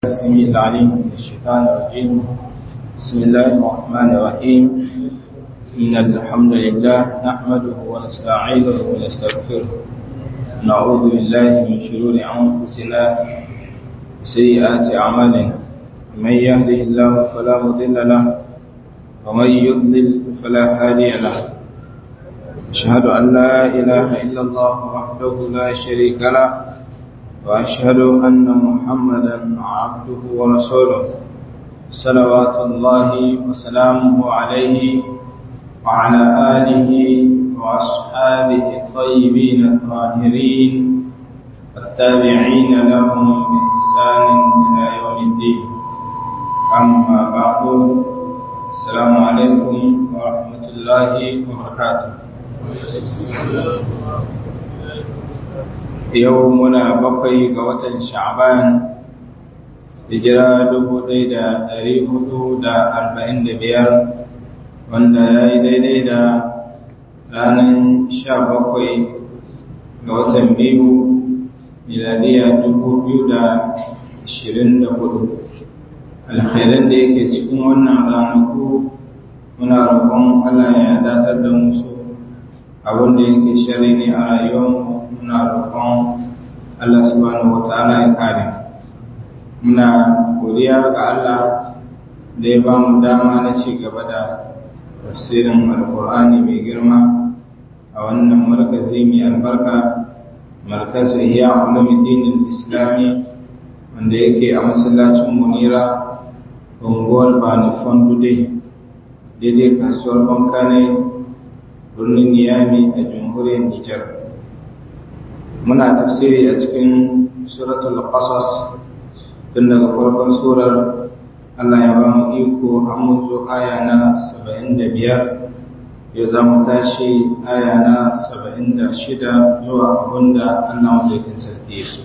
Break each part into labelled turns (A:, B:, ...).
A: السميع العليم من الشيطان الرجيم بسم الله الرحمن الرحيم إن الحمد لله نحمده ونستعينه ونستغفره نعوذ بالله من شرور أنفسنا وسيئات أعمالنا من يهده الله فلا مضل له ومن يضلل فلا هادي له أشهد أن لا إله إلا الله وحده لا شريك له وأشهد أن محمدا عبده ورسوله صلوات الله وسلامه عليه وعلى آله وأصحابه الطيبين الطاهرين والتابعين لهم بإحسان إلى يوم الدين أما بعد السلام عليكم ورحمة الله وبركاته yau muna bakwai ga watan sha'ban hijira dubu ɗaya da ɗari hudu da arba'in da biyar wanda ya yi daidai da ranar sha bakwai ga watan biyu miladiya dubu biyu da ashirin da hudu alkhairan da yake cikin wannan ranaku muna roƙon allah ya datar da musu abin da yake shari ne a rayuwarmu muna roƙon Allah subhanahu wata'ala ya kare muna godiya ga Allah da ya ba mu dama na ci gaba da tafsirin alkur'ani mai girma a wannan markazi mai albarka markazu iya ulumuddin islami wanda yake a masallacin munira unguwar bani fondude daidai kasuwar bankane birnin niyami a jamhuriyar nijar muna tafsiri a cikin suratul qasas tun daga farkon surar Allah ya ba mu iko an mun zo aya na 75 ya za mu tashi aya na 76 zuwa abinda Allah madaukin sarki ya so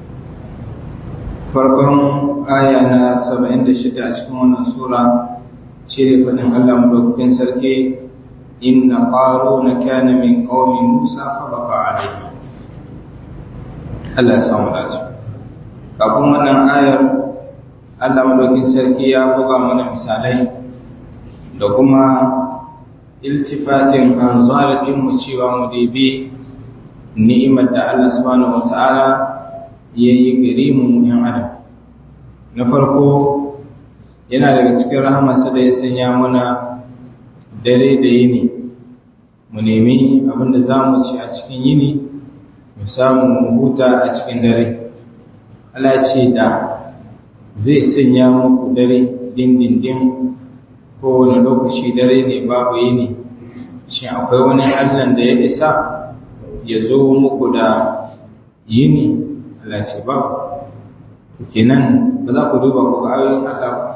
A: farkon aya na 76 a cikin wannan sura shi ne faɗin Allah madaukin sarki inna qaruna kana min qaumi Musa fa baqa alayhi Allah ya samu dace kafin wannan ayar Allah madaukin sarki ya buga mana misalai da kuma iltifatin anzar din mu cewa mu dibi ni'imar da Allah subhanahu wataala yayi gare mu yan adam na farko yana daga cikin rahamarsa da ya sanya mana dare da yini mu nemi abin da za mu ci a cikin yini mu samu mu huta a cikin dare Allah ce da zai sanya muku dare dindindin kowane lokaci dare ne babu yini shi akwai wani Allah da ya isa ya zo muku da yini Allah ce babu kenan ba za ku duba ku ga ayoyin Allah ba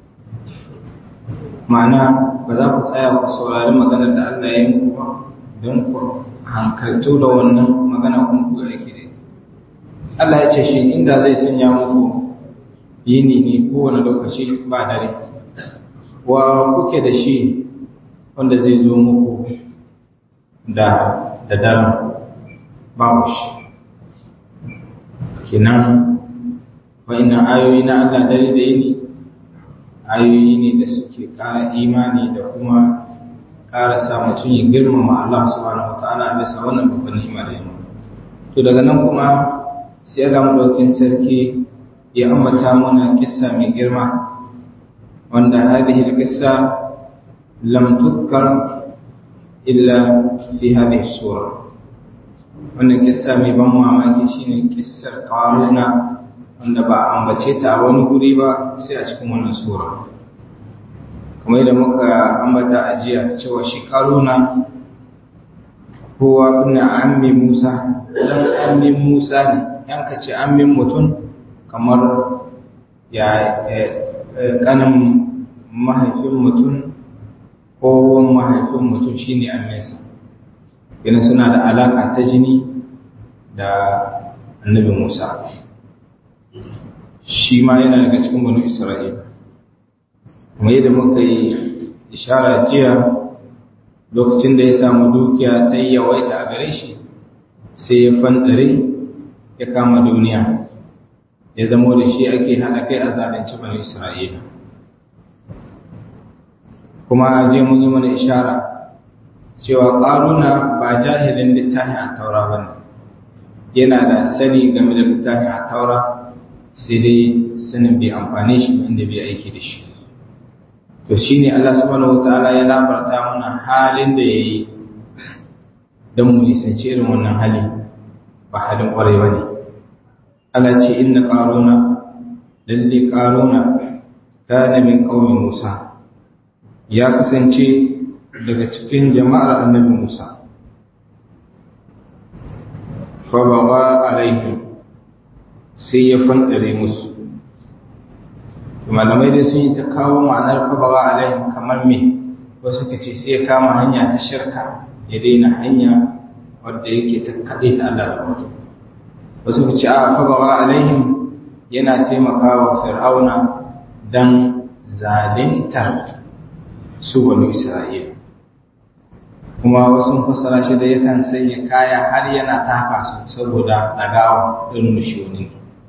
A: ma'ana ba za ku tsaya ku saurari maganar da Allah ya yi muku ba don ku hankaltu da wannan magana kuma ku yake da Allah ya ce shi inda zai sanya muku yini ne kowane lokaci ba dare wa kuke da shi wanda zai zo muku da da daren babu shi kenan wa'annan ayoyi na Allah dare da yini ayoyi ne da suke ƙara imani da kuma ƙara sa mutum ya girmama Allah subhanahu wataala bisa wannan babban ni'ima da yamma to daga nan kuma sai ga madaukin sarki ya ambata mana kissa mai girma wanda hadhihi al-qissa lam tudkar illa fi hadhihi sura wannan kissa mai ban mamaki shine kissar qaruna wanda ba a ambace ta a wani guri ba sai a cikin wannan sura kamar yadda muka ambata a jiya cewa shi karuna kowa kuna ammin musa dan ammin musa ne yan ka ce ammin mutum kamar ya kanin mahaifin mutum ko mahaifin mutum shine amminsa yana suna da alaka ta jini da annabi musa shi ma yana daga cikin banu isra'ila kuma yadda muka yi ishara jiya lokacin da ya samu dukiya ta yi yawaita a gare shi sai ya fandare ya kama duniya ya zamo da shi ake haɗa kai a zalunci bani isra'ila kuma je mun yi mana ishara cewa ƙaruna ba jahilin littafin a taura ba ne yana da sani game da littafin a taura sai dai sanin bai amfani shi inda bai aiki da shi to shi ne Allah subhanahu wataala ya labarta mana halin da ya yi don mu nisanci irin wannan hali ba halin ƙwarai ba ne Allah ce inna ƙaruna lalle ƙaruna kana min ƙaumin Musa ya kasance daga cikin jama'ar annabi Musa fa baga alaihim sai ya fandare musu malamai dai sun yi ta kawo ma'anar fabawa alaihim kamar me wasu ka ce sai ya kama hanya ta shirka ya daina hanya wadda yake ta kaɗe ta Allah da wato wasu ka ce a fabawa alaihim yana taimakawa fir'auna dan zalintar su banu isra'ila kuma wasu fassara shi da yakan sanya kaya har yana tafa su saboda ɗagawa irin shi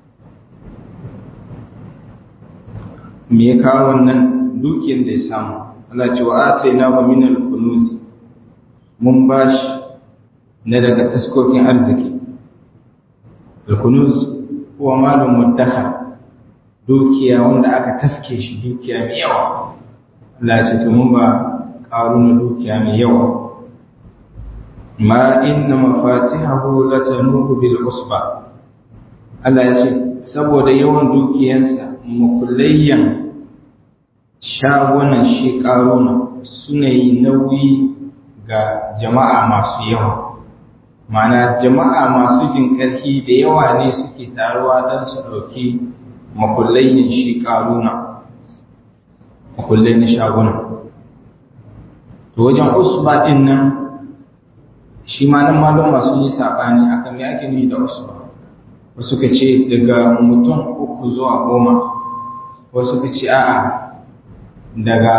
A: me ya kawo wannan dukiyar da ya samu Allah ce wa ataina wa min al-kunuz mun bashi na daga taskokin arziki al-kunuz huwa malum mudakhar dukiya wanda aka taske shi dukiya mai yawa Allah ya ce to mun ba karuna dukiya mai yawa ma inna mafatihahu latanuhu bil usba Allah ya ce saboda yawan dukiyansa makullayyan shagunan shi ƙaruna suna yi nauyi ga jama'a masu yawa mana jama'a masu jin ƙarfi da yawa ne suke taruwa don su ɗauki makullayyan shi ƙaruna makullai na shaguna to wajen usba ɗin nan shi ma nan malon masu yi saɓani akan me ake nufi da usba wasu ka ce daga mutum uku zuwa goma wasu ka ce a'a daga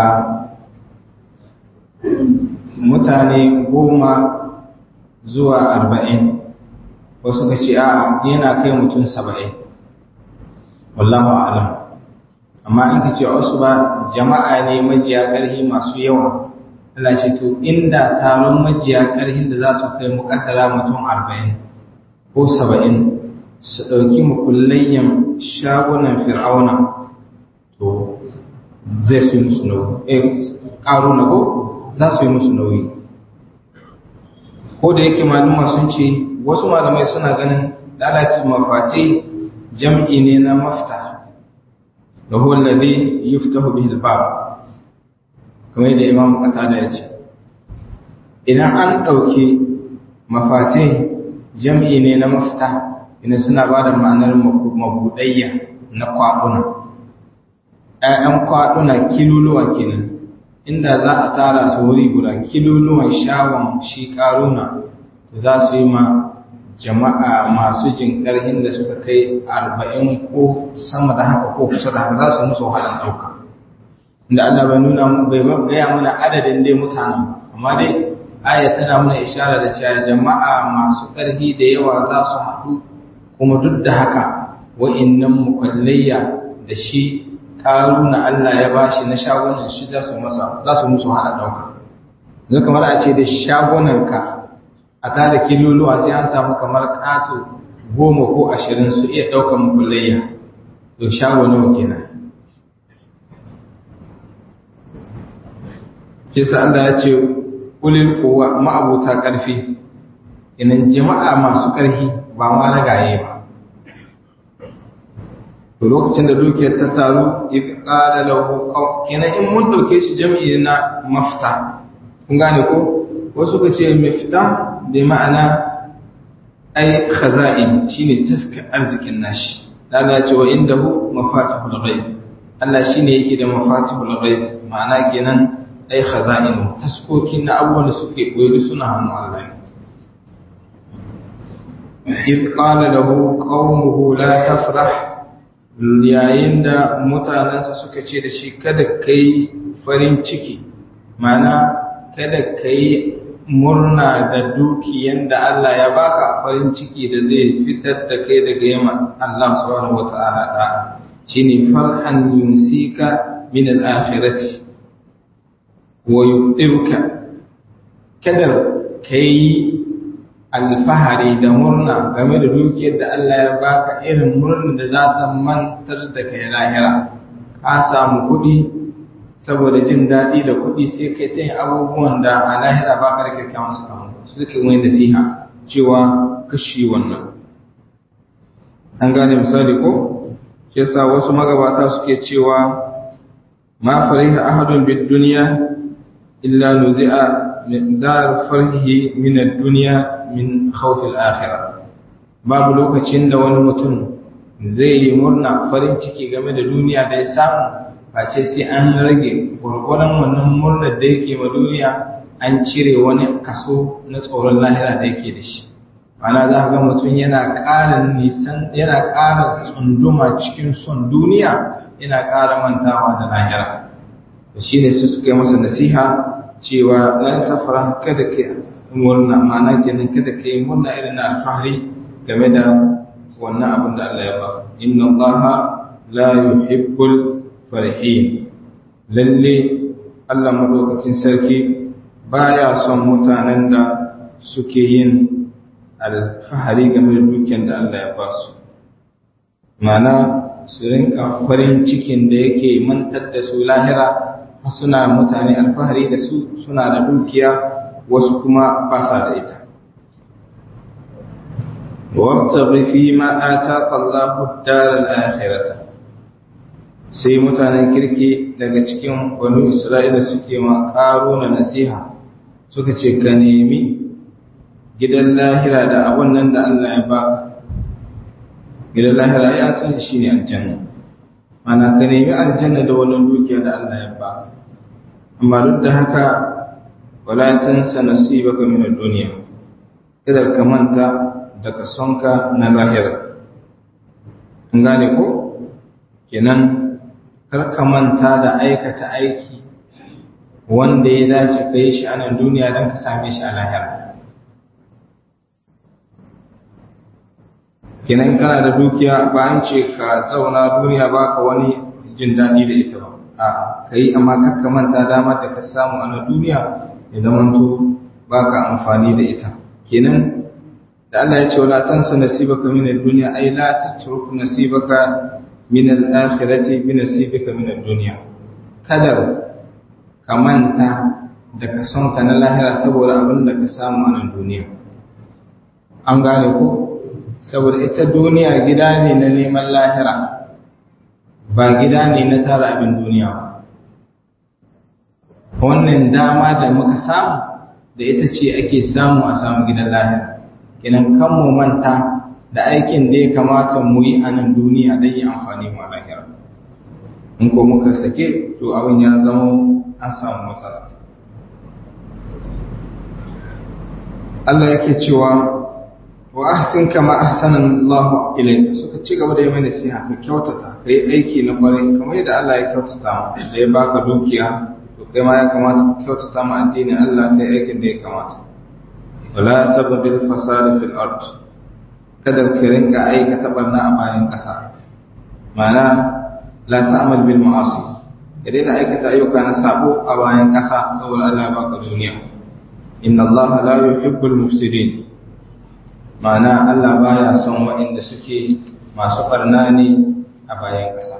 A: mutane goma zuwa arba'in wasu ka ce a'a yana kai mutum saba'in wallahu alam amma in ka ce wasu ba jama'a ne majiya ƙarfi masu yawa Allah ce to inda taron majiya ƙarfin da za su kai muƙaddara mutum arba'in ko saba'in su ɗauki makullayyan shagunan fir'auna to zai su yi musu nauyi eh ƙaro na ko za su yi musu nauyi ko da yake maluma sun ce wasu malamai suna ganin lalaci mafati jam'i ne na mafta da huwa alladhi yuftahu bihi al-bab kamar yadda imam qatada ya ce idan an ɗauki mafatai jam'i ne na mafta ina suna ba da ma'anar mabudayya na kwaɗuna ‘ya'yan kwaɗuna kiluluwa kenan inda za a tara su wuri guda kiluluwan shawon shi ƙaruna za su yi ma jama'a masu jin ƙarhin da suka kai arba'in ko sama da haka ko kusa da haka za su musu wahalar ɗauka inda Allah bai nuna bai gaya mana adadin dai mutanen amma dai aya tana mana ishara da cewa jama'a masu ƙarfi da yawa za su haɗu kuma duk da haka wa'innan mukallayya da shi ƙaruna Allah ya bashi na shagunan shi za su masa za su musu hada dauka zai kamar a ce da shagunanka a tada kiloluwa sai an samu kamar ƙato goma ko ashirin su iya ɗaukar mukullayya to shago nawa kenan kisa Allah ya ce ulil kowa ma'abuta ƙarfi inan jama'a masu ƙarfi ba ma na gaye ba to lokacin da dukiyar ta taru ya ƙara lahu kenan in mun ɗauke shi jami'i na mafta kun gane ko wasu ka ce mafta da ma'ana ai khaza'in shine taska arzikin nashi Allah ya ce wa indahu mafatihul ghaib Allah shine yake da mafatihul ghaib ma'ana kenan ai khaza'in taskokin na abubuwan da suke koyi suna hannu Allah إذ قال له قومه لا تفرح yayin da mutanensa suka ce da shi kada ka yi farin ciki mana kada ka yi murna da dukiyan da Allah ya baka farin ciki da zai fitar da kai daga yamma Allah subhanahu wata'ala da shine farhan yumsika min al-akhirati wa yubtiruka kada kai alfahari da murna game da dukiyar da Allah ya baka irin murna da za ta mantar da kai lahira ka samu kuɗi saboda jin daɗi da kuɗi sai kai ta yin abubuwan da a lahira ba ka da kyakkyawan sakamako su suke wani nasiha cewa kashi wannan an gane misali ko yasa wasu magabata suke cewa ma fariha ahadun bid dunya illa nuzi'a min dar farhihi min ad-dunya min khawf al-akhirah babu lokacin da wani mutum zai yi murna farin ciki game da duniya da ya samu face sai an rage gwargwaron wannan murnar da yake ma duniya an cire wani kaso na tsoron lahira da yake da shi ana za ga mutum yana ƙara nisan yana ƙara tsunduma cikin son duniya yana ƙara mantawa da lahira da shi ne su suka yi masa nasiha cewa la tafara kada ka murna ma'ana kenan kada ka yi murna irin na alfahari game da wannan abin da Allah ya ba inna Allah la yuhibbul farihin lalle Allah madaukakin sarki baya son mutanen da suke yin alfahari game da dukiyar da Allah ya ba su mana su rinka farin cikin da yake mantar da su lahira suna mutane alfahari da su suna da dukiya wasu kuma ba sa da ita وابتغ فيما آتاك الله الدار الآخرة sai mutanen kirki daga cikin banu Isra'ila suke ma na nasiha suka ce ka nemi gidan lahira da abun nan da Allah ya baka gidan lahira ya san shi ne aljanna mana ka nemi aljanna da wannan dukiya da Allah ya baka amma duk da haka wala tansa nasibaka min ad-dunya kada ka manta daga sonka na lahira an gane ko kenan karka manta da aikata aiki wanda ya dace ka yi shi a nan duniya don ka same shi a lahira kenan kana da dukiya ba an ce ka zauna duniya ba ka wani jin daɗi da ita ba a ka yi amma karka manta damar da ka samu a nan duniya ya zamanto ba ka amfani da ita kenan da Allah ya ce wala tansa nasibaka min ad-dunya ay la tatruk nasibaka min al-akhirati bi nasibika min ad-dunya kadar ka manta da ka son ka na lahira saboda abin da ka samu a nan duniya an gane ko saboda ita duniya gida ne na neman lahira ba gida ne na tara abin duniya ba wannan dama da muka samu da ita ce ake samu a samu gidan lahira kenan kan mu manta da aikin da ya kamata mu yi a nan duniya don yi amfani mu a lahira in ko muka sake to abin ya zama an samu matsala Allah yake cewa wa ahsin kama ahsana Allah ilayka suka ci gaba da yi mana nasiha ka kyautata ka yi aiki na kwarai kamar yadda Allah ya kyautata mu da ya baka dukiya to kai ma ya kamata ka kyautata mu addinin Allah kai aikin da ya kamata wala tabghi al-fasad fil ard kada ka rinka aikata barna a bayan ƙasa ma'ana la ta'mal bil ma'asi ka daina aikata ayyuka na sabo a bayan ƙasa saboda Allah ya baka duniya inna Allah la yuhibbul mufsidin ma'ana Allah baya son waɗanda suke masu barna ne a bayan ƙasa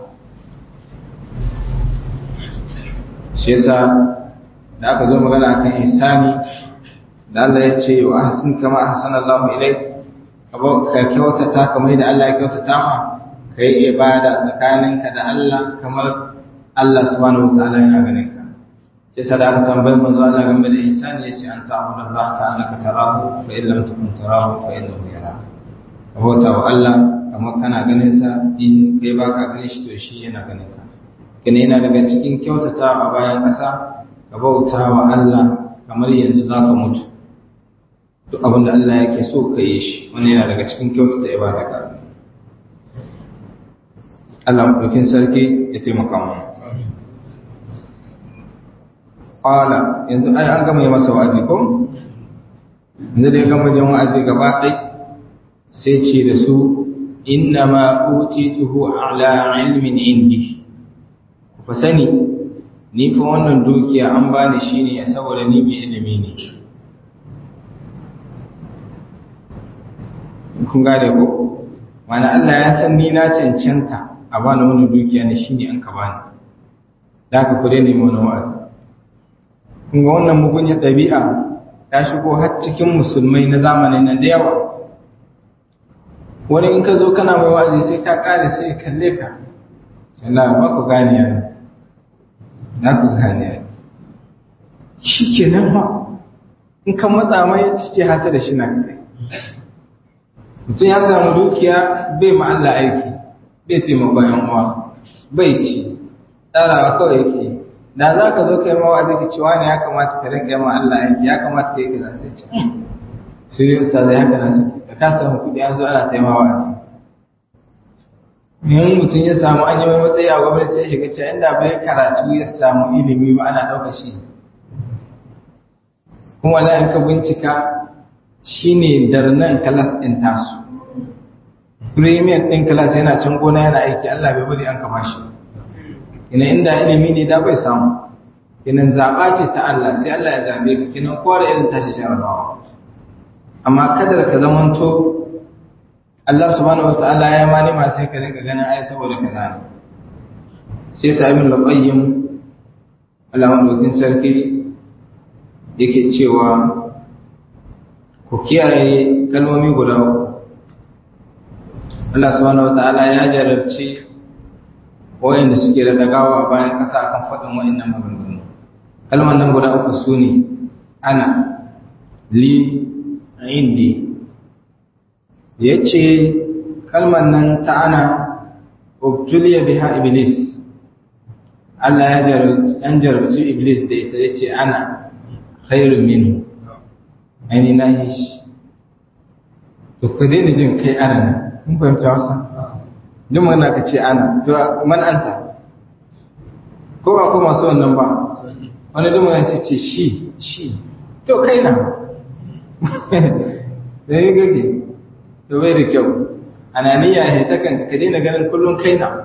A: shi yasa da aka zo magana akan ihsani da Allah ya ce wa ahsin kama ahsana Allahu ilayk ka kyautata kamar da Allah ya kyautata ma kai ibada tsakaninka da Allah kamar Allah subhanahu wataala yana ganin ka sai sai da aka tambayi manzo Allah game da ihsani yace an ta'budu Allah ka annaka tarahu fa in lam takun tarahu fa innahu yaraka ka bauta wa Allah kamar kana ganin sa in kai baka ganin shi to shi yana ganin ka kene yana daga cikin kyautata a bayan ƙasa ka bauta wa Allah kamar yanzu zaka mutu duk abin da Allah yake so ka yi shi wani yana daga cikin kyautata ibada ka Allah maɗaukin sarki ya taimaka mu qala yanzu ai an gama yi masa wa'azi ko inda da ya gama jan wa'azi gaba ɗai sai ce da su inna ma utituhu ala ilmin indi ku fa sani ni fa wannan dukiya an bani shine ya saboda ni mai ilimi ne kun gane ko mana Allah ya san ni na cancanta a bani wannan dukiya ne shine an ka bani da haka ku daina mana wa'azi kun ga wannan mugunyar ɗabi'a ta shigo har cikin musulmai na zamanin nan da yawa wani in ka zo kana mai wa'azi sai ka kare sai ya kalle ka sai Allah ba ku gane ya na ku gane ya shi ke nan ba in kan matsa mai ce hasa da shi na kai mutum ya samu dukiya bai ma Allah aiki bai taimakon yan uwa bai ci tsarawa kawai yake da za ka zo kai mawa zai cewa ne ya kamata ka rinka ma Allah aiki ya kamata ka yi kaza sai ce su yi usta da haka na suke da ka samu kuɗi an zo ana taimawa a cikin in mutum ya samu an yi mai matsayi a gwamnati sai shiga cewa inda bai karatu ya samu ilimi ba ana ɗauka shi kuma wala in ka bincika shine darnan kalas ɗin tasu premium ɗin kalas yana can gona yana aiki Allah bai bari an kama shi ina inda ilimi ne da bai samu kinan zaɓa ce ta Allah sai Allah ya zaɓe ka kinan kowa da irin tashi jarabawa amma kadar ka zamanto Allah subhanahu wa ta'ala ya ma nima sai ka rinka ganin ai saboda kaza ne sai sa ibn al-qayyim Allah madaukin sarki yake cewa ku kiyaye kalmomi guda uku Allah subhanahu wa ta'ala ya jarabci wa'inda suke da dagawa a bayan ƙasa akan faɗin wa'innan maganganu kalmar nan guda uku su ne ana li indi ya ce kalmar nan ta ana ubtuliya biha iblis Allah ya jarabci iblis da ita ya ce ana khairun minu aini na yi shi to ku daina jin kai ana nan mun fahimta wasa duk mana ka ce ana to man anta ko ba ko masu wannan ba wani duk mana ce ce shi shi to kai na da yi gage to bai da kyau ananiya ya ta kan ka daina ganin kullum kai na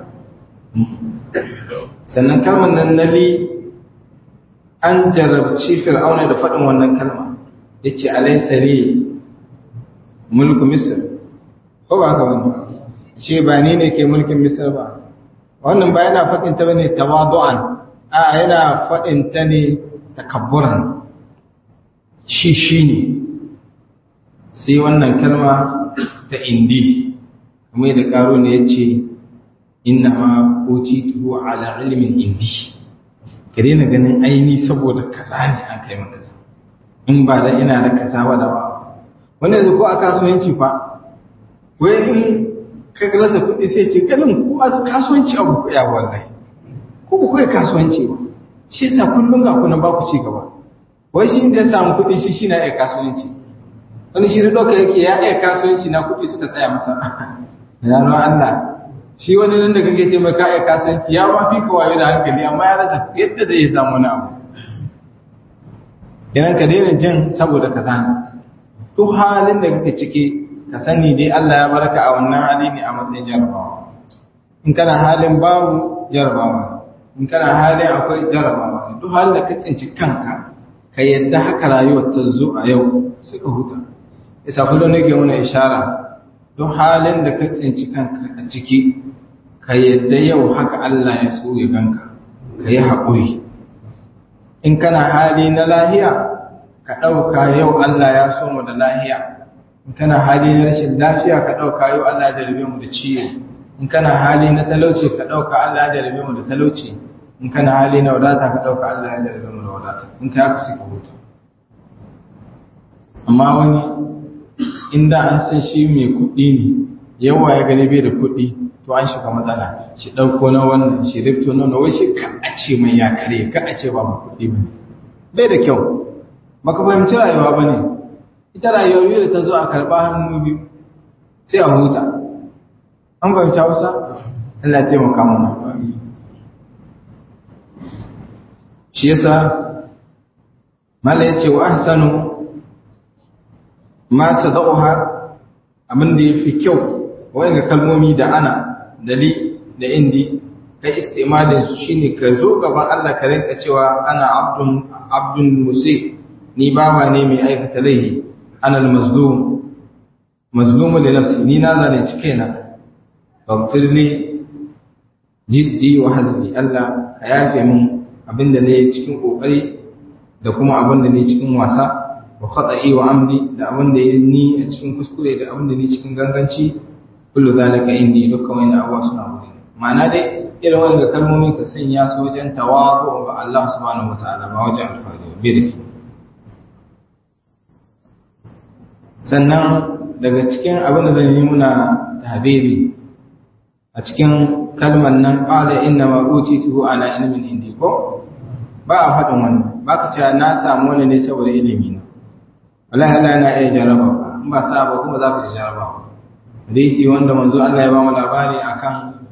A: sannan kalmar nan na li an jarabci fir'auna da faɗin wannan kalma ya ce alaisari mulku misir ko ba haka wani ce ba ni ne ke mulkin misir ba wannan ba yana faɗin ta bane tawadu'an a yana faɗin ta ne takabburan shi shi ne sai wannan kalma ta indi kuma da karo ne ya ce inna ma tuhu ala ilimin indi ka daina ganin aini saboda kaza ne an kai maka kaza in ba da ina da kaza ba da ba wannan yanzu ko a kasuwanci fa wai in ka rasa kuɗi sai ce ganin ko a kasuwanci abu ku ya wallahi ko ku kai kasuwanci ba shi yasa kullum ga kuna ba ku ci gaba wai shi da ya samu kuɗi shi shi na iya kasuwanci wani shi da ɗauka yake ya iya kasuwanci na kuɗi suka tsaya masa ya ruwan Allah shi wani nan da kake ce mai ka iya kasuwanci ya ma fi wayo da hankali amma ya rasa yadda zai samu wani abu idan ka daina jin saboda ka sani duk halin da kake ciki ka sani dai Allah ya baraka a wannan hali ne a matsayin jarabawa in kana halin babu jarabawa in kana halin akwai jarabawa duk halin da ka tsinci kanka ka yadda haka rayuwar ta zo a yau suka huta isa kullum nake mana ishara duk halin da ka tsinci kanka a ciki ka yadda yau haka Allah ya so ya ganka ka yi haƙuri in kana hali na lahiya ka ɗauka yau Allah ya so mu da lahiya in kana hali na rashin lafiya ka ɗauka yau Allah ya jarabe mu da ciwo in kana hali na talauci ka ɗauka Allah ya jarabe mu da talauci in kana hali na wadata ka ɗauka Allah ya jarabe mu da wadata in ka haka sai ka huta amma wani inda an san shi mai kuɗi ne yawa ya gani bai da kuɗi to an shiga matsala shi ɗauko na wannan shi rifto na wai shi ka a ce mai ya kare ka a ce ba mu kuɗi ba ne bai da kyau baka fahimci rayuwa ba ne ita rayuwar biyu da ta zo a karɓa hannu biyu sai a huta an fahimci hausa Allah ya taimaka mana shi yasa mala ya ce wa ahsanu ma tadauha abin da yafi kyau wanga kalmomi da ana da li da indi kai istimalin su shine ka zo gaban Allah ka rinka cewa ana abdun abdun musi ni bawa ne mai aikata laihi ana al-mazlum mazlum li nafsi ni na zalunci kaina faghfir li jiddi wa hazli Allah ka yafe min abinda ne cikin kokari da kuma abinda ne cikin wasa wa khata'i wa amri da abinda ni a cikin kuskure da abinda ne cikin ganganci kullu zalika indi dukkan wani abuwa suna wuri ma'ana dai irin wanda kalmomin ka sanya su wajen tawazu ga Allah subhanahu wataala ba wajen alfahari birki sannan daga cikin abin da zan yi muna tabiri a cikin kalmar nan qala inna ma utituhu ala ilmin indi ko ba a faɗin wannan ba ka cewa na samu wani ne saboda ilimi na wallahi Allah yana iya jaraba in ba sa ba kuma za ka ci jaraba hadisi wanda manzo Allah ya ba mu labari akan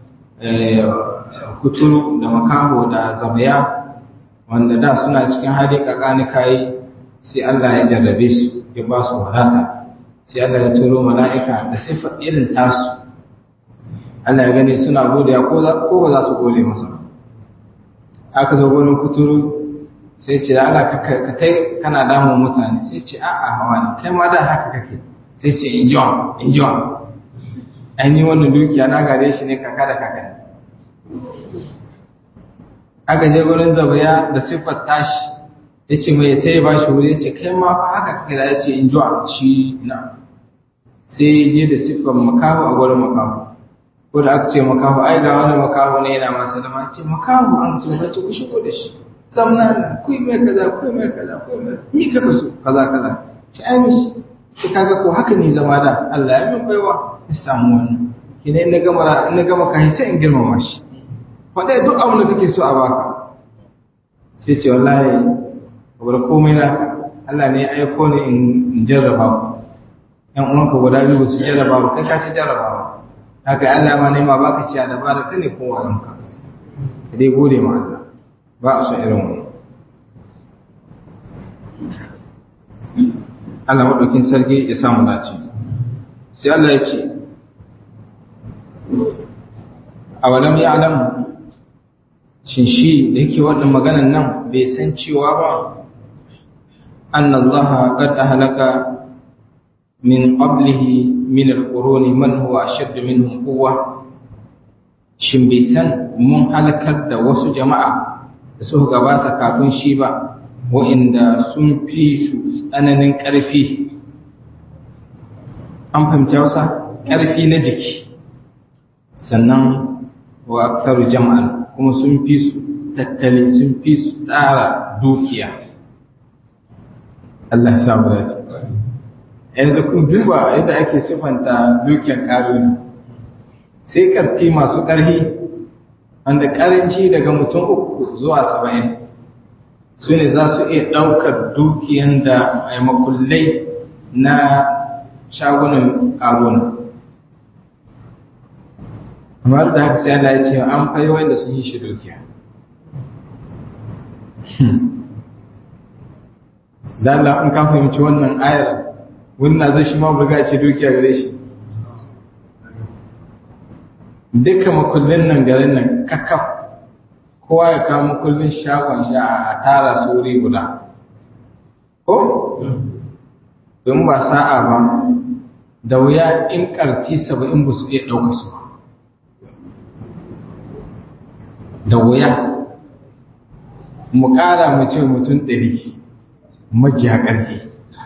A: kuturu da makaho da zabaya wanda da suna cikin hali kakani kai sai Allah ya jarrabe su ya ba su wadata sai Allah ya turo mala'ika da sifa irin tasu Allah ya gani suna godiya ko ba za su gode masa aka zo gurin kuturu sai ce Allah ka tai kana damun mutane sai ce a'a hawa ne kai ma da haka kake sai ce enjoy enjoy an yi wannan dukiya na gare shi ne kaka da kaka aka je gurin zabaya da siffar tashi ya ce mai ta yi ba shi wuri ya ce kai ma fa haka kake da ya ce enjoy shi na sai ya je da siffar makaho a gurin makaho ko da aka ce makaho ai ga wani makaho ne yana masa da ce makaho an ce ba ce ku shigo da shi zamna nan ku yi mai kaza ku yi mai kaza ku yi mai mi ka so kaza kaza ce ai mishi ce kaga ko haka ne zama da Allah ya min baiwa ya samu wannan kina in na gama in na gama kai sai in girmama shi faɗa duk abin da kake so a baka sai ce wallahi bar komai naka Allah ne ya aiko ni in jarraba ku ƴan uwanka guda biyu su jarraba ku kai ka ci jarraba haka Allah ma ne ma baka ciya da bara ka ne kowa yanka ka dai gode ma Allah ba a son irin wani Allah maɗaukin sarki ya samu dace sai Allah ya ce a walam ya alamu shin shi da yake wannan maganan nan bai san cewa ba an Allah qad ahlaka min qablihi min al-quruni man huwa ashaddu minhum quwwa shin bai san mun halakar da wasu jama'a da suka gabata kafin shi ba wa'inda sun fi su tsananin ƙarfi an fahimci wasa ƙarfi na jiki sannan wa aksaru jama'an kuma sun fi su tattali sun fi su tsara dukiya Allah ya samu dace yanzu kun duba yadda ake siffanta dukiyar ƙaruni sai ƙarti masu ƙarfi wanda ƙaranci daga mutum uku zuwa saba'in su ne za su iya ɗaukar dukiyan da mai makullai na shagunan ƙaruna amma da haka sai Allah ya ce an fayi wanda sun yi shi dukiya da Allah in ka fahimci wannan ayar wannan zai shi ma burga ce dukiya gare shi duka makullin nan garin nan kakaf kowa ya kama kullun shagon shi a tara su wuri guda ko don ba sa'a ba da wuya in karti saba'in ba su iya ɗauka su da wuya mu ƙara mu ce mutum ɗari majiya ƙarfi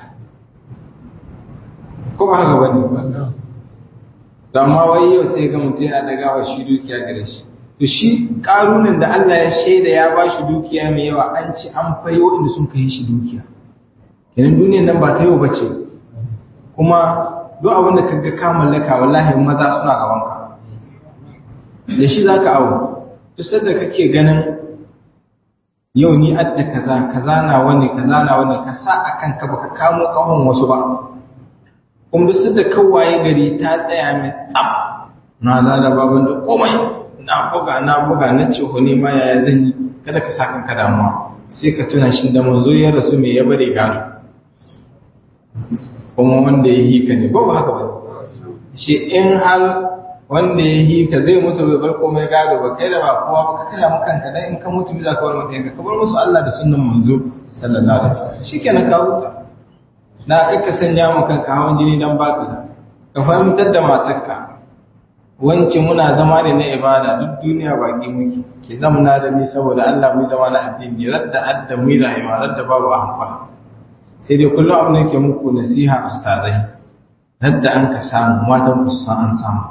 A: ko ba haka wani ba da amma wai yau sai ga mutum yana daga wa shi dukiya gare shi to shi karunan da Allah ya shaida ya ba shi dukiya mai yawa an ci an fayo inda sun kai shi dukiya kenan duniyar nan ba ta yau bace kuma duk abin da kaga ka mallaka wallahi maza suna gaban ka da shi zaka awo duk sanda kake ganin yau ni adda kaza kaza na wani kaza na wani ka sa akan ka baka kamo kahon wasu ba kuma duk sanda kawaye gari ta tsaya mai tsaf na da baban da komai na buga na buga na ce ne ma yaya zan yi kada ka sa kanka damuwa sai ka tuna shi da manzo ya rasu me ya bare gado kuma wanda ya hika ne ba haka ba shi in har wanda ya hika zai mutu bai bar komai gado ba kai da ba kowa ba ka kira mu kanka dan in ka mutu bi za ka bar mata yanka ka bar musu Allah da sunnan manzo sallallahu alaihi wasallam shikenan ka huta na ka sanya mu kanka hawan jini dan baka ka fahimtar da matarka wance muna zama ne na ibada duk duniya baki muke ki zamna da ni saboda Allah mu zama na addini radda adda mu rayuwa radda babu amfani sai dai kullum abin da ke muku nasiha ustazai radda an ka samu matan ku san an samu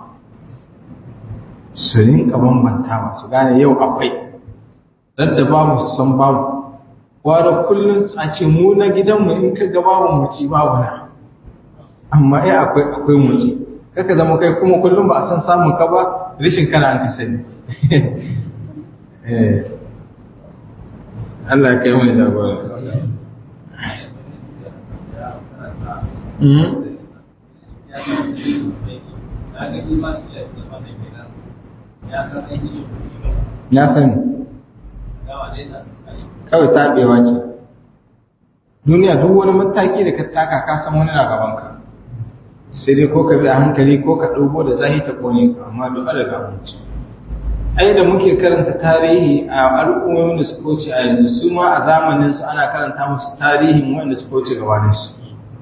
A: su rinka bambantawa su gane yau akwai radda babu su san babu wara kullum a ce mu na gidanmu in ka ga babu mu ci babu na amma ai akwai akwai mu ci kaka zama kai kuma kullum ba a san samun ka ba rishin kana an ka sani Allah ya kai mai jagora ya sani kawai taɓewa ce duniya duk wani mataki da ka taka ka san wani na gabanka sai dai ko ka bi a hankali ko ka ɗauko da zahi ta kone ka amma duk an riga mutu ai da muke karanta tarihi a al'ummomin da suka wuce a yanzu su ma a zamanin su ana karanta musu tarihin wanda suka wuce gabanin su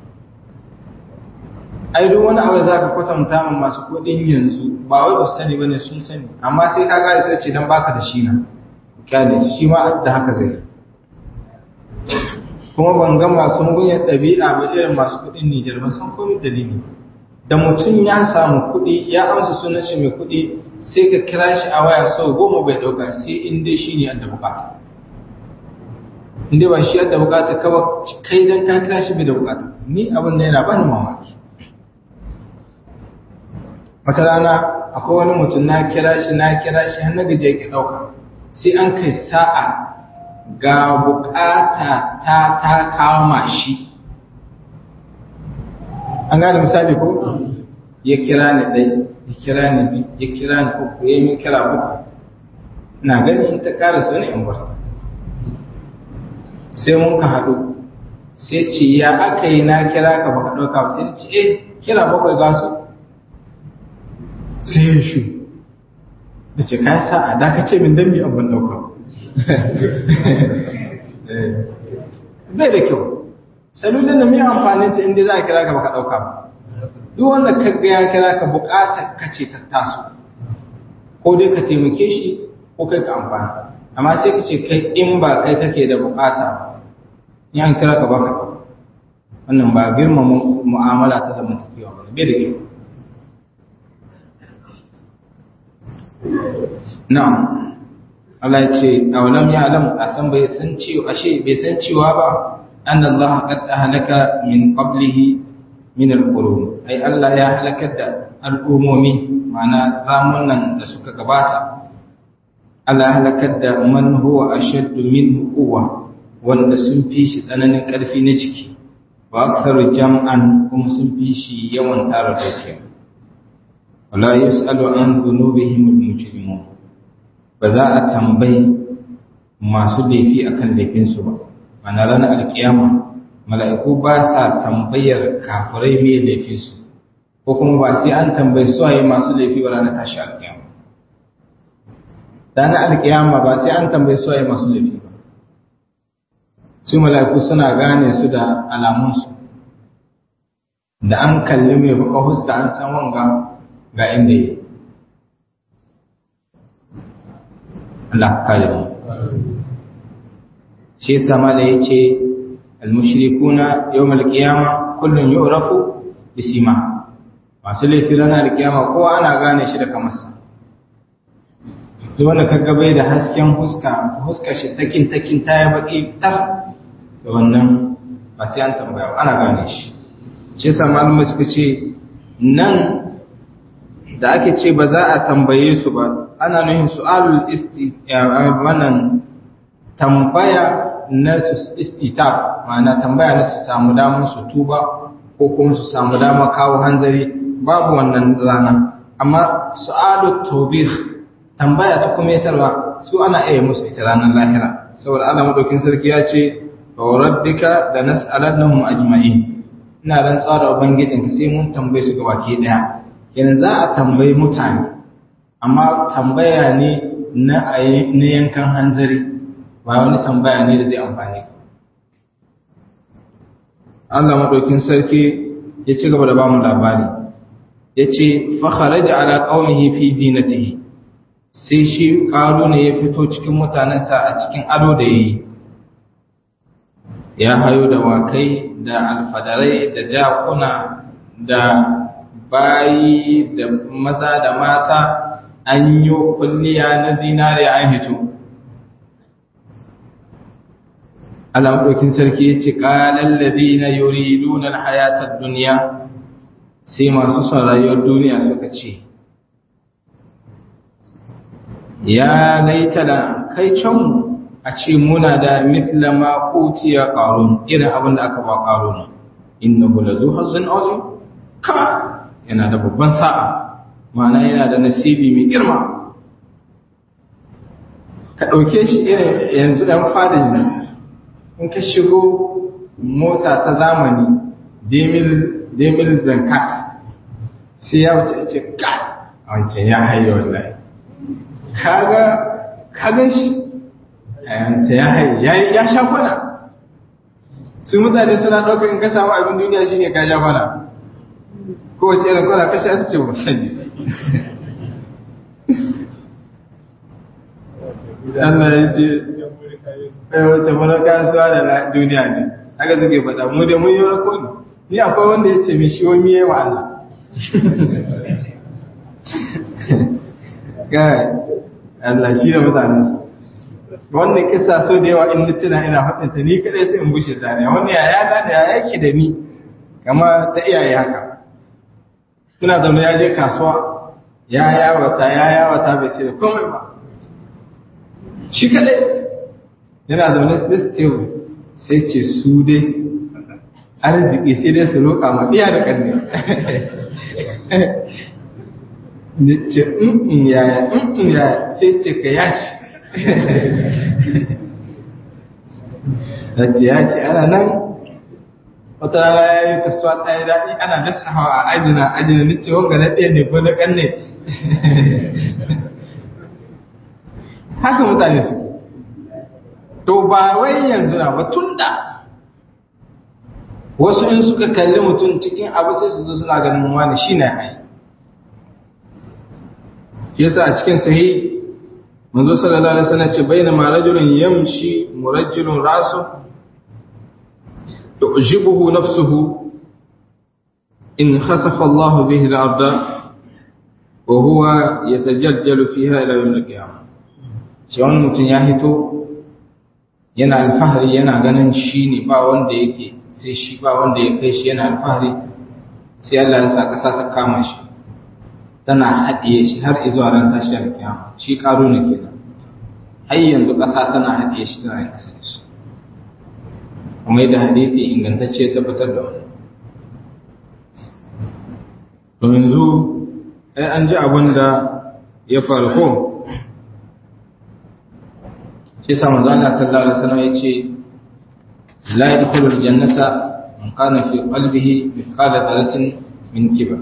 A: ai duk wani abu da zaka kwatanta ma masu kuɗin yanzu ba wai ba su sani bane sun sani amma sai ka gane sai ce dan baka da shi na kyale shi ma da haka zai kuma ban ga masu mugunyar ɗabi'a ba irin masu kuɗin Nijar ba san komai dalili da mutum ya samu kuɗi ya amsa sunan shi mai kuɗi sai ka kira shi a waya sau goma bai ɗauka sai in dai shi ne yadda bukata in dai ba shi yadda bukata ka ba kai dan ka kira shi bai da bukata ni abin da yana bani mamaki wata rana akwai wani mutum na kira shi na kira shi har na gaje ki ɗauka sai an kai sa'a ga bukata ta ta kama shi an gane misali ko ya kira ni dai ya kira ni bi ya kira ni uku ya yi kira uku na gani in ta kara so ne in barta sai mun ka haɗu sai ce ya aka yi na kira ka baka ɗauka ba sai ce eh kira bakwai ga su sai ya shi da ce ka sa'a da ka ce min dan mi abin ɗauka bai da kyau salulin da mai amfanin ta inda za a kira ka baka ɗauka ba duk wanda ka ga ya kira ka buƙatar ka ce ta taso ko dai ka taimake shi ko kai ka amfani amma sai ka ce kai in ba kai kake da buƙata ba in an kira ka baka ɗauka wannan ba girma mu'amala ta zamantakewa ba bai da kyau na'am Allah ya ce awalam ya alam a san bai san cewa ashe bai san cewa ba an Allah qad ahlaka min qablihi min al-qurun ai Allah ya halakar da al'umomi ma'ana zamunan da suka gabata Allah ya halakar da man huwa ashaddu min quwwa wanda sun fi shi tsananin karfi na jiki wa aktharu jam'an kuma sun fi shi yawan tara dukiya wala yus'alu an dhunubihim al-mujrimun ba za a tambayi masu laifi akan laifinsu ba mana ranar alkiyama mala'iku ba sa tambayar kafirai mai laifinsu ko kuma ba sai an tambayi su waye masu laifi ba ranar tashi alkiyama ranar alkiyama ba sai an tambayi su waye masu laifi ba su mala'iku suna gane su da alamunsu da an kalli mai baka huska an san wanga ga inda yi Allah kare mu shi yasa mala yace al-mushrikuna yawm al-qiyama kullun yu'rafu bisima masu laifi ranar al-qiyama kowa ana gane shi da kamarsa duk wanda kaga bai da hasken huska huska shi takin takin ta ya baki tar da wannan ba sai an tambaya ana gane shi shi yasa malumai suka ce nan da ake ce ba za a tambaye su ba ana nuhin su'alul isti wannan tambaya na su istitab ma'ana tambaya na su samu damar su tuba ko kuma su samu damar kawo hanzari babu wannan rana amma su'alut tawbih tambaya ta kumetarwa su ana iya musu ita ranar lahira saboda Allah madaukin sarki ya ce wa rabbika lanas'alannahum ajma'in ina rantsuwa da ubangijinka sai mun tambaye su gabaki daya kenan za a tambayi mutane amma tambaya ne na na yankan hanzari ba wani tambaya ne da zai amfani ka Allah madaukin sarki ya ci gaba da ba mu labari yace fa kharaja ala qaumihi fi zinatihi sai shi ƙaro ne ya fito cikin mutanensa a cikin ado da yi ya hayo da wakai da alfadarai da jakuna da bayi da maza da mata an yi kulliya na zinare an hito alamudokin sarki ya ce ƙalallabi na yuri lunar hayatar duniya sai masu son rayuwar duniya suka ce ya laita da kai can a ce muna da mithla ma utiya qarun irin abin da aka ba qarun innahu lazu hazzin azim ka yana da babban sa'a ma'ana yana da nasibi mai girma ka dauke shi irin yanzu dan fadin ne in ka shigo mota ta zamani demil demil zankat sai ya wuce ce ka wancan ya haye wallahi kaga kagan shi ayanta ya haye ya sha kwana su mutane suna ɗaukar in ka samu abin duniya shi ne ka sha kwana kowace irin kwana ka sha ta ce ba sani Allah ya ce wace mana kasuwa da duniya ne haka suke faɗa mu da mun yi rako ne ni akwai wanda ya ce mai shi wani yi wa Allah Allah shi da mutanensa wannan kisa so da yawa in tuna ina faɗinta ni kadai sai in bushe zane wannan yaya da da yake da ni kama ta iyaye haka suna zaune ya je kasuwa ya yawata ya yawata bai sai da komai ba shi kadai yana zaune still sai ce su dai arziki sai dai su roƙa ma iya da ƙarni da ce in yaya in yaya sai ce ka yaci da ce yaci ana nan wata rana ya yi kasuwa ta yi daɗi ana dasa hawa a ajina ajina ni ce wanga na ɗaya ne ko na ƙanne haka mutane su to ba wai yanzu na ba tun da wasu in suka kalli mutum cikin abu sai su zo suna ganin wani shi na hayi yasa a cikin sahi manzo sallallahu alaihi wasallam ce bayna ma rajulun yamshi murajjilun rasu tu'jibuhu nafsuhu in khasafa Allah bihi al-ardh wa huwa yatajaljalu fiha ila yawm al-qiyamah shi wani mutum ya hito yana alfahari yana ganin shi ne ba wanda yake sai shi ba wanda ya kai shi yana alfahari sai Allah ya sa ƙasa ta kama shi tana haɗiye shi har izuwa ran tashiyar kiyama shi ƙaro ne kenan har yanzu ƙasa tana haɗiye shi tana yin ƙasa da shi kuma yadda hadithi ingantacce ya tabbatar da wani to yanzu ai an ji abin da ya faru ko shi sa manzo Allah sallallahu alaihi wasallam yace la yadkhulul jannata man kana fi qalbihi mithqala dharratin min kibar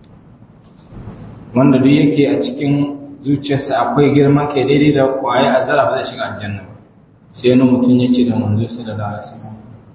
A: wanda duk yake a cikin zuciyarsa akwai girman kai daidai da kwaye a zara ba zai shiga aljanna ba sai wani mutum ya ce da manzo sallallahu alaihi wasallam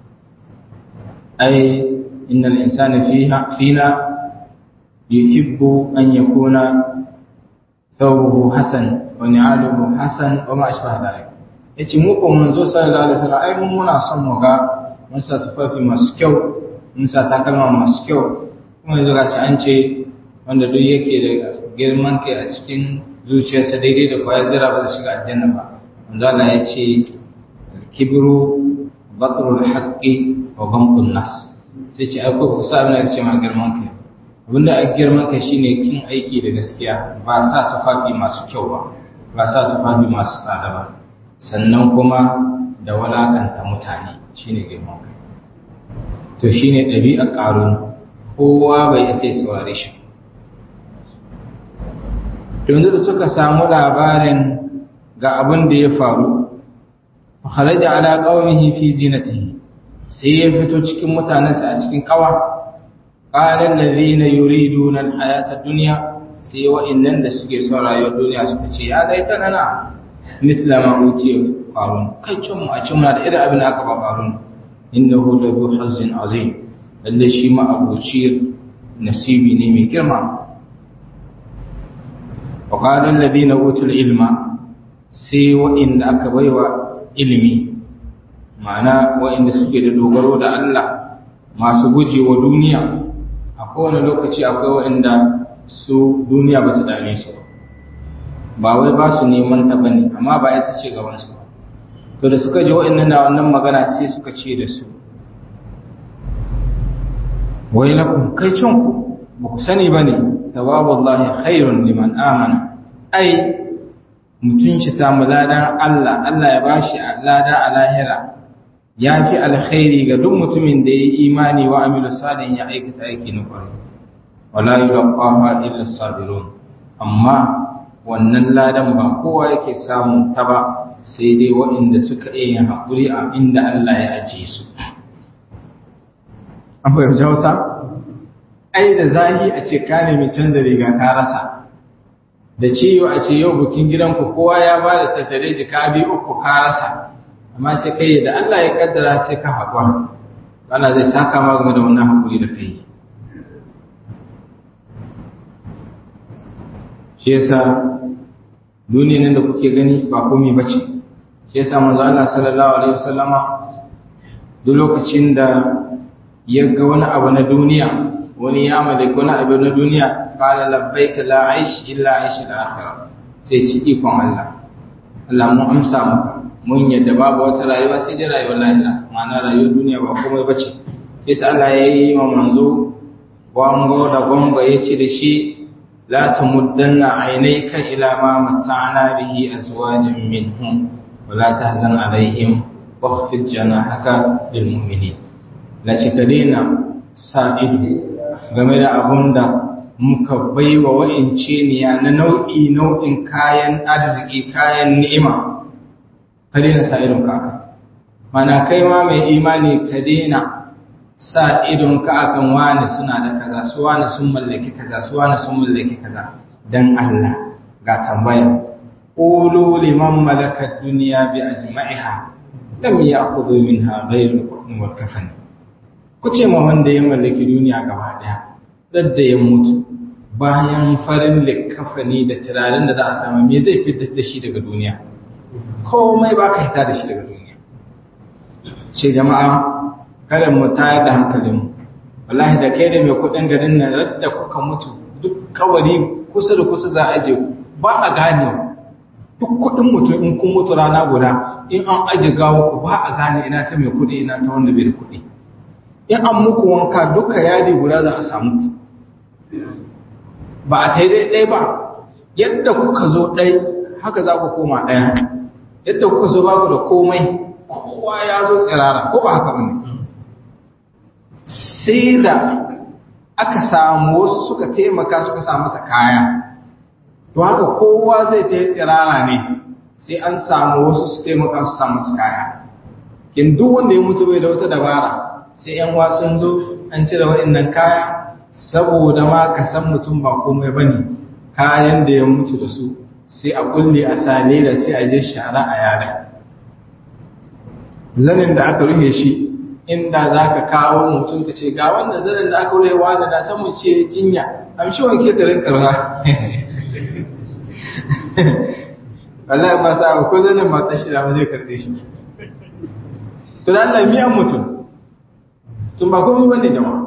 A: ai innal insana fiha fina yuhibbu an yakuna thawbuhu hasan wa ni'aluhu hasan wa ma ashbaha dhalik yace mu ko manzo sallallahu alaihi wasallam ai mun muna son mu ga mun sa tufafi masu kyau mun sa takalma masu kyau kuma yanzu gashi an ce wanda duk yake da girman kai a cikin zuciyarsa daidai da kwaya zira ba zai shiga aljanna ba wanda Allah ya ce kibru batrul haqqi wa ghamqun nas sai ce akwai ku sa abin da ce ma girman kai abinda a girman kai shine kin aiki da gaskiya ba sa tufafi masu kyau ba ba sa tufafi masu tsada ba sannan kuma da walakanta mutane shine girman kai to shine ɗabi'ar ƙarun kowa bai isa saurare shi yanzu da suka samu labarin ga abin da ya faru kharaja ala qaumihi fi zinatihi sai ya fito cikin mutanensa a cikin kawa qalan ladina yuriduna alhayata dunya sai wa'annan da suke son rayuwar duniya suka ce ya dai ta nana mithla ma utiya qarun kai cin mu a cin muna da irin abin da aka ba qarun innahu la zu hazzin azim lalle shi ma abuci nasibi ne mai girma wa qala alladhina utul ilma sai wa'inda aka baiwa ilimi ma'ana wa'inda suke da dogaro da Allah masu gujewa duniya a kowane lokaci akwai wa'inda su duniya ba ta dame su ba wai ba su neman ta bane amma ba ita ce gaban su to da suka ji wa'annan na wannan magana sai suka ce da su wai lakum kai cin ku ba ku sani bane tawabullahi khairun liman amana ai mutum shi samu ladan Allah Allah ya bashi lada a lahira ya fi alkhairi ga duk mutumin da ya yi imani wa amilu salihin ya aikata aiki na kwarai wala yulqaha illa sabirun amma wannan ladan ba kowa yake samun ta ba sai dai waɗanda suka iya yin haƙuri a inda Allah ya ajiye su an fahimci Hausa ai da zahi a ce ka nemi canza riga ka rasa da ciwo a ce yau bukin gidanku kowa ya ba da tattare jika biyu uku ka rasa amma sai kai da Allah ya kaddara sai ka haƙura Allah zai saka ma game da wannan haƙuri da kai shi yasa duniya nan da kuke gani ba komai bace shi yasa manzo Allah sallallahu alaihi wasallama duk lokacin da ya ga wani abu na duniya wani ya mallaki wani abu na duniya qala labbaika la aish illa aish al-akhirah sai ci ikon Allah Allah mu amsa maka mun yadda babu wata rayuwa sai dai rayuwar lahira ma'ana rayuwar duniya ba komai bace sai Allah ya yi wa manzo wango da gongo ya ce da shi la tamuddanna aynayka ila ma mata'na bihi azwajan minhum wa la tahzan alaihim wakhfid janahaka lil mu'minin la cikadina sa'idu game da abunda muka baiwa wa'ince niya na nau'i nau'in kayan arziki kayan ni'ima ka daina sa irin kaka mana kai ma mai imani ka daina sa idon ka akan wani suna da kaza su wani sun mallaki kaza su wani sun mallaki kaza dan Allah ga tambaya qulu liman malaka dunya bi ajma'iha lam ya'khudhu minha ghayru al wal kafan ku ce ma wanda ya mallaki duniya gaba daya dadda ya mutu bayan farin likafani da turaren da za a samu me zai fitar da shi daga duniya komai ba ka hita da shi daga duniya ce jama'a kada mu tayar da hankalinmu wallahi da kai da mai kudin garin nan radda kuka mutu duk kawari kusa da kusa za a je ba a gane duk kudin mutum in kun mutu rana guda in an aje gawo ku ba a gane ina ta mai kudi ina ta wanda bai da kudi in an muku wanka duka yadi guda za a samu ku ba a tai dai ba yadda kuka zo ɗai haka za ku koma ɗaya yadda kuka zo baku da komai kowa ya zo tsirara ko ba haka bane sai da aka samu wasu suka taimaka suka sa masa kaya to haka kowa zai ta yi tsirara ne sai an samu wasu su taimaka su sa masa kaya kin duk wanda ya mutu bai da wata dabara sai yan wasun zo an cire wa'annan kaya saboda ma ka san mutum ba komai bane kayan da ya mutu da su sai a kulle a sale da sai a je shara a yada zanin da aka rufe shi inda za ka kawo mutum ka ce ga wannan zanin da aka rufe wani da san mu ce jinya amshi wanke da rinka ruwa wallahi ba sa ko zanin mata shi da ba zai karbe shi to da Allah miyan mutum tun ba komai bane jama'a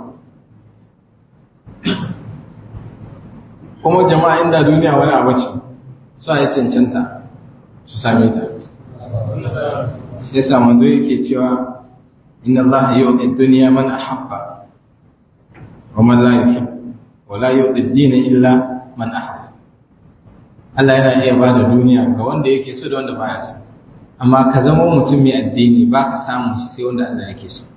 A: kuma jama'a inda duniya wani abu ce su a yi cancanta su same ta sai samun zo yake cewa inna Allah yi wa duniya man ahabba wa man la yuhib wa la yu'ti ad-din illa man ahabba Allah yana iya ba da duniya ga wanda yake so da wanda baya so amma ka zama mutum mai addini ba ka samu shi sai wanda Allah yake so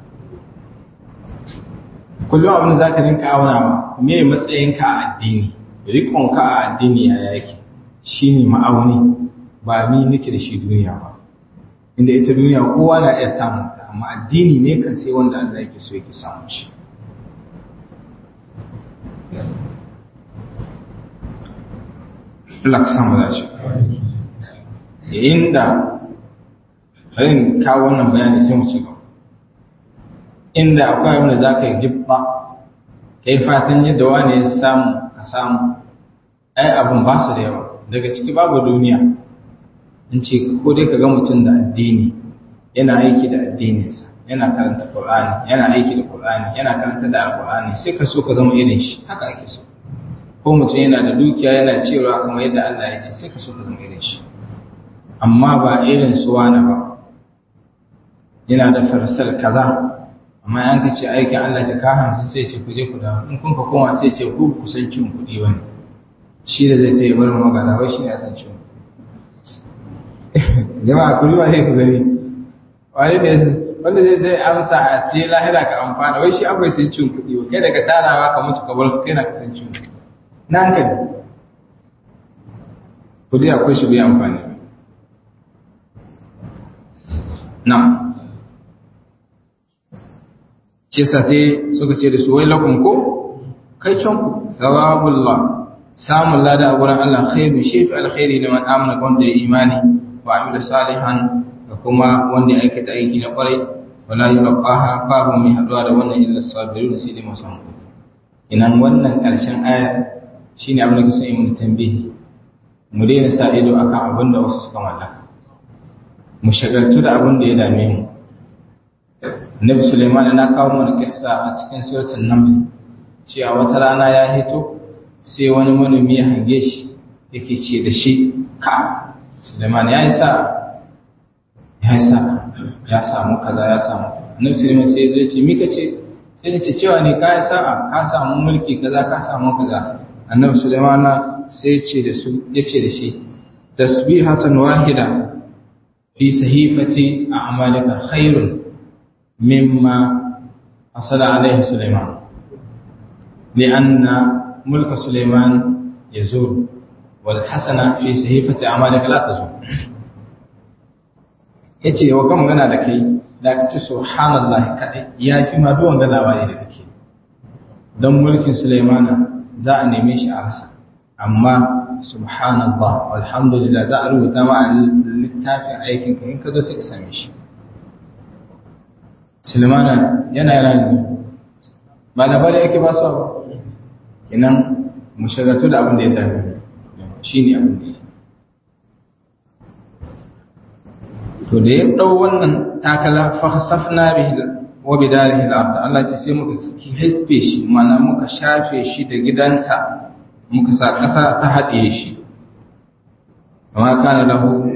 A: kullum abin da za ka rinka aunawa me matsayinka a addini rikonka a addini ya yake shi ne ma'auni ba ni nake da shi duniya ba inda ita duniya kowa na iya samun ta amma addini ne kan sai wanda Allah yake so yake samun shi Allah ka samu dace yayin da bari kawo wannan bayani sai mu ci gaba inda akwai wanda za ka yi gibba kai fatan yadda wani ya samu ka samu ai abin ba su da yawa daga ciki babu duniya in ce ko dai ka ga mutum da addini yana aiki da addininsa yana karanta Qur'ani yana aiki da Qur'ani yana karanta da Qur'ani sai ka so ka zama irin shi haka ake so ko mutum yana da dukiya yana cewa kamar yadda Allah ya ce sai ka so ka zama irin shi amma ba irin su wani ba yana da farsal kaza amma an ka ce aikin Allah ta ka hamsin sai ce ku je ku dawo in kun ka koma sai ce ku kusan cin kuɗi wani shi da zai ta yi bar magana wai shi ne a san cin jama'a ku riwa sai ku gani wani ne wanda zai zai amsa a ce lahira ka amfana wai shi akwai sun cin kuɗi wa kai daga tarawa ka mutu ka bar su kai na ka san cin kuɗi na hankali kuɗi akwai shi bai amfani na kisa sai suka ce da su wai lakun ko kai can ku thawabullah samun lada a wurin Allah khairu shi fi alkhairi liman amana wanda ya imani wa amila salihan da kuma wanda ya aikata aiki na kwarai wala yulqaha babu mai haduwa da wannan illa sabirun sai dai musan inan wannan karshen aya shine abin da kusa yi mun tambihi mu daina sa ido akan abin da wasu suka mallaka mu shagaltu da abin da ya dame mu Nabi Sulaiman na kawo mana kissa a cikin suratul Naml cewa wata rana ya hito sai wani manomi ya hange shi yake ce da shi ka Suleiman ya yi sa ya yi sa ya samu kaza ya samu annabi Suleiman sai ya ce mika ce sai ya ce cewa ne ka yi sa'a ka samu mulki kaza ka samu kaza annabi Suleiman sai ce da su ya ce da shi tasbihatan wahida fi sahifati a'malika khairun mimma asala alaihi Suleiman لأن ملك سليمان يزول والحسنة في صحيفة أعمالك لا تزول yace wa kan magana da kai da kace subhanallah kadai ya fi ma duwan ga labari da kake dan mulkin Sulaimana za a neme shi a rasa amma subhanallah walhamdulillah za a rubuta ma littafin aikin ka in ka zo sai ka same shi Sulaimana yana yana ba labari yake ba su ba inan mu shagaltu da abin da ya dame shi ne abin da ya to da ya ɗau wannan takala fasafna bihi wa bidarihi al-ard Allah ce sai muka hisbe shi mana muka shafe shi da gidansa muka sa ƙasa ta haɗe shi amma kana lahu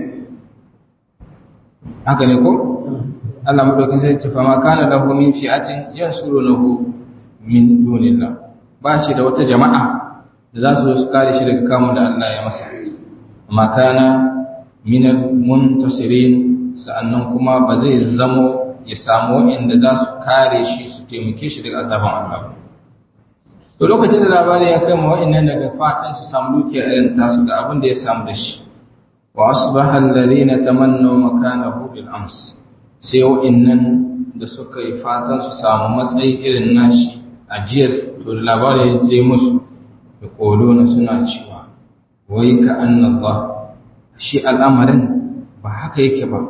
A: haka ne ko Allah madaukin sai ce fa ma kana lahu min fi'atin yansurunahu min dunillah ba shi da wata jama'a da za su zo su kare shi daga kamun da Allah ya masa amma kana minal muntasirin sa'annan kuma ba zai zamo ya samu inda za su kare shi su taimake shi daga azaban Allah to lokacin da labari ya kai ma wa'annan daga fatan su samu dukiya irin tasu ga abin da ya samu da shi wa asbaha alladhina tamannaw makanahu bil ams sai wa'annan da suka yi fatan su samu matsayi irin nashi ajiyar to da labari ya je musu da kolona suna cewa wai ka annallah shi al'amarin ba haka yake ba